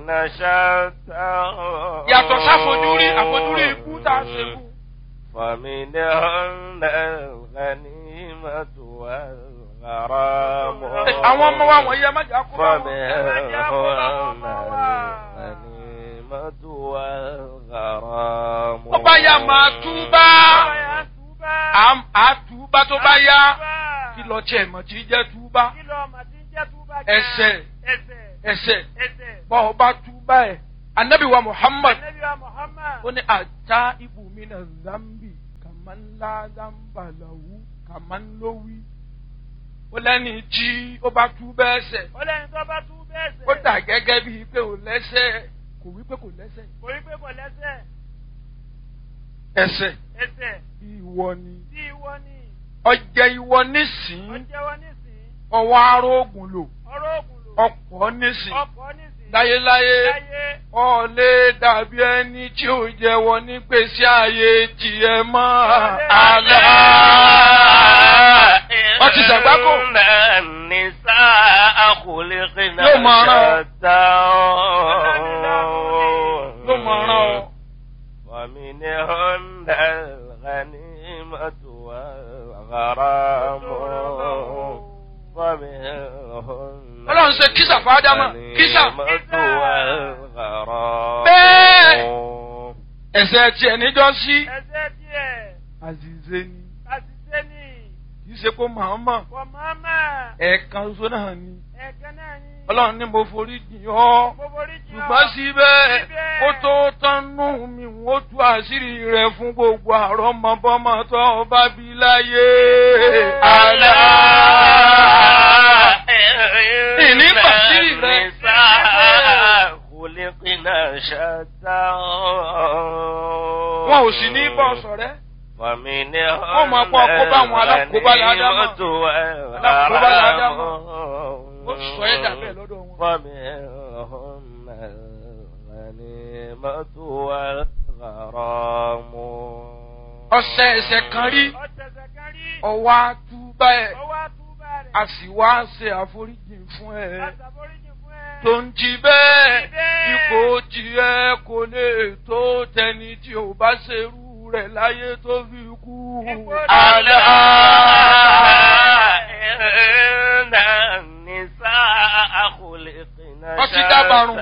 شتى yàtọ̀ sáfojúrí àfojúrí ikú tá a ṣe kú. فمنهن الغنيمة والغرام àwọn ọmọ wa wọ̀nyí ẹ má jà kó bá wọn. فمنهن الغنيمة والغرام tó bá yá máa túbá Àm- á túbá tó bá yá kí lọ tiẹ̀ mọ̀ tí jẹ́ túbá ẹsẹ̀ ẹsẹ̀ bọ́ ọ bá túbá ẹ̀ anabi wa muhammad ó ní ata ibùmínà zambi kàmánlá zambalawu kàmánlówí ó lẹ́ni tí ó bá túbá ẹsẹ̀ ó dà gẹ́gẹ́ bíi pé ò lẹ́sẹ̀ kò wí pé kò lẹ́sẹ̀ ẹsẹ̀ ìwọ ni ọjẹ ìwọ nísìn ọwọ́ arógùn lò ọ̀pọ̀ nísìn láyéláyé ọ̀lẹ́ dàbí ẹni tí ò jẹ́wọ́ ní gbèsè ààyè tiẹ̀ mọ́ àlá. wọ́n ti ṣàgbákò. النساء خلقنا Yóò máa rán ọ. شتى ló mọ̀ ọ́rán ọ. ومنهن الغنيمة والغرام ومنهن Ọlọ́run ṣe kísà fáádámà kísà. الغنيمة والغرام Bẹ́ẹ̀. ẹ̀sẹ̀ tiẹ̀ níjọ́ sí. àzìzé ni kì í ṣe kó màmá ẹ̀ẹ̀kan ṣoṣo náà ni. ọlọ́run ní mo forí jìn ọ́. ṣùgbọ́n síbẹ̀ ó tó tánú mi ó tú àṣírí rẹ̀ fún gbogbo àrọ́mọbọ́mọ tó o bá bí láyé. àlá. ìní pàṣírí rẹ̀. خلقنا شتى wọn ò sì ní bọ́ sọ̀rẹ́. ومنهم Wọ́n máa pọ̀ kó bá àwọn alákòóbá ládámọ̀. Alákòóbá ládámọ̀. ó sọ ẹ́ dà bẹ́ẹ̀ lọ́dọ̀ wọn. ومنهم الغنيمة والغرام ọ̀sẹ̀ ẹ̀sẹ̀ kan rí ọwọ́ àtúbà ẹ̀ a sì wá ṣe àforíjì fún ẹ. tó ń jí bẹ́ẹ̀ ipò tiẹ̀ kò lè tó tẹni tí ò bá ṣerú rẹ̀ láyé tó fi kú. ألا إن النساء خلقنا Wọ́n ti dábàrún.